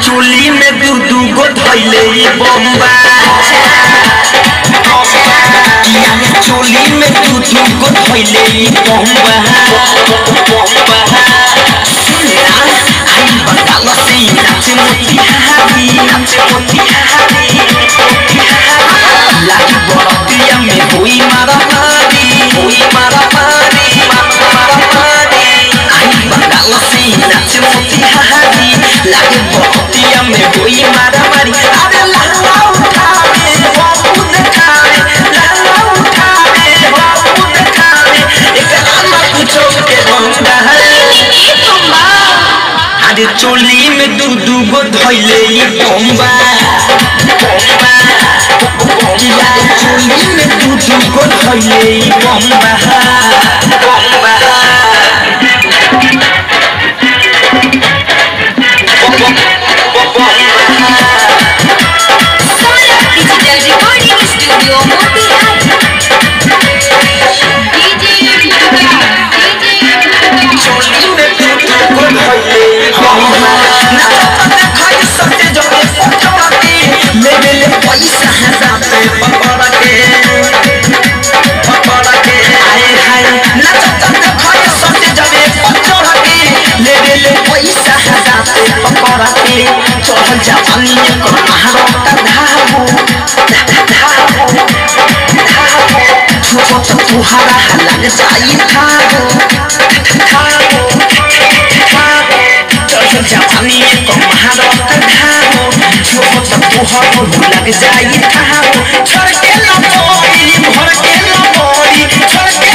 चोली में दू दू गो धैले ई बम्बा यारे चोली में दू दू गो धैले ई बम्बा सुना आई बंगाल से नाचे मोतिहारी नाचे मोतिहारी लागी बरतिया में हुई मारा मारी हुई मारा मारी मारा मारी आई बंगाल से नाचे मोतिहारी लागी बरतिया में हुई मारा मारी अरे लाला उठावे बाबू देखावे लाला उठावे बाबू देखावे एक लाला कुछो के बंदा है अरे चोली में दू दू गो धैले ई बम्बा बम्बा किया रे चोली में दू दू गो धैले ई बम्बा बम्बा डिजिटल रिकॉर्डिंग स्टूडियो मोतिहारी चोली में दू दू गो धैले ई बम्बा नाचत देखाई सत्य जगे पकड़ के ले ले ले पैसा हजाते पकड़ के पकड़ के आए हाय नाचत देखाई सत्य जगे पकड़ के ले ले ले पैसा हजाते पकड़ के चढ़ल जवानी में कर महारत धाबो धाबो धाबो छुपो तो तुहारा लग जाई थाबो थाबो थाबो चढ़ल जवानी में कर महारत धाबो छुपो तो तुहारा लग जाई थाबो छोड़ के लबोरी भर के लबोरी छोड़